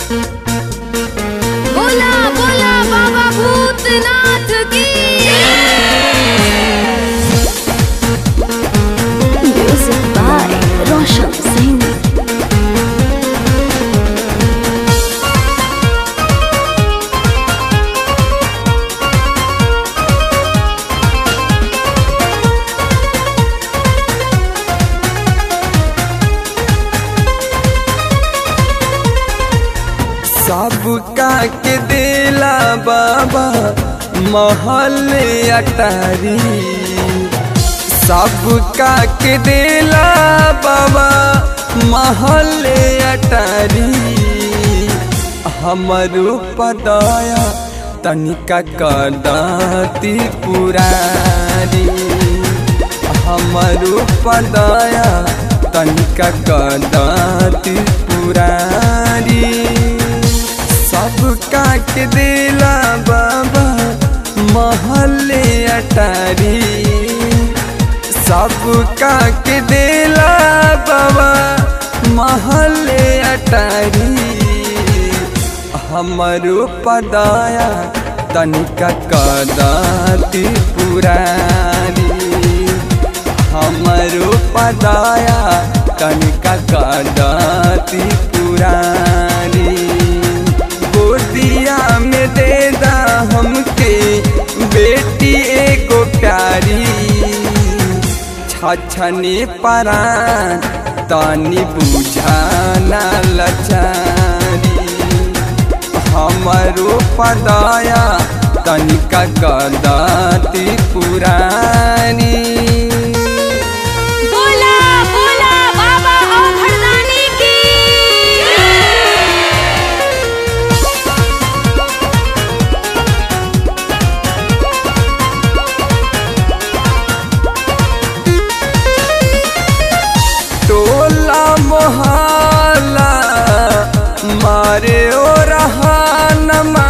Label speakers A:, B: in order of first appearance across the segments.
A: बोला बोला बाबा भूतनाथ की म्यूजिक बाय रोशन सिंह
B: सबका के दिला बाबा महल अटारी सबका के दिला बाबा महल अटारी हमरो पदया तनिका कदाती पुरारी हमरो पदया तनिका कदाती पुरारी सबका के दिला बाबा महले अटारी सबका के दिला बाबा महले अटारी हमरो पदाया तनिका कदाती पुरारी हमरो पदाया तनिका कदाती पुरारी गोदिया में दे दा हमके बेटी एगो प्यारी छछने परान तानी बुझाना लचारी हमरो पदाया तनिका कदाती पुरानी
A: बोला बोला बाबा औघड़दानी की
B: टोला मोहल्ला मारे ओ रहानमा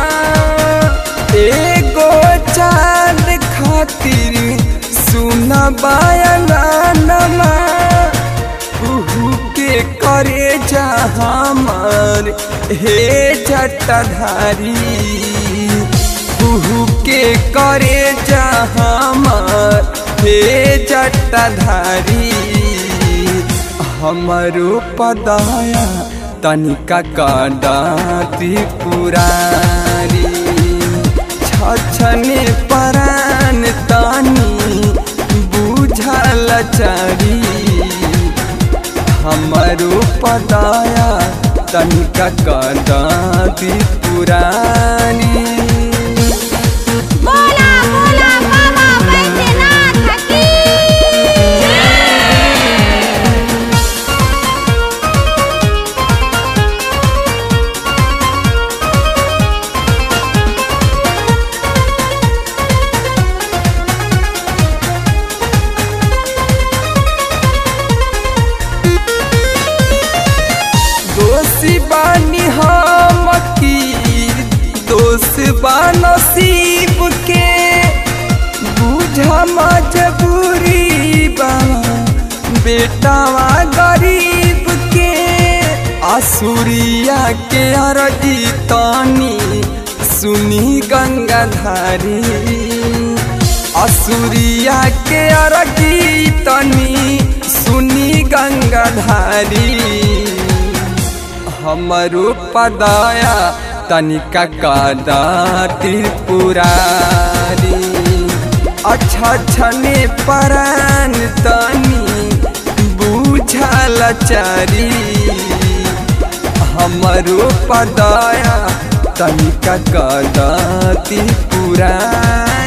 B: एगो चांद खातिर सुना बयानानमा उहू के करे जा हमार हे जटाधारी उहू के करे जा हमार हे जटाधारी हमरो पदाया तनिका कदाती पुरारी छछने परान तानी बुझल चारी हमरो पदाया तनिका कदाती पुरानी
A: बोला बोला बाबा बैद्यनाथ की
B: दोषी बानी हम की दोष बा नसीब के बुझा मजबूरी बा बेटावा गरीब के आसुरिया के अरजी तानी सुनी गंगाधारी असुरिया के अरजी तनी सुनी गंगाधारी हमरो पदाया तनिका कादा त्रिपुरारी अच्छा छने परान तनी बुझल चारी हमरो पदाया तनिका कादा त्रिपुरारी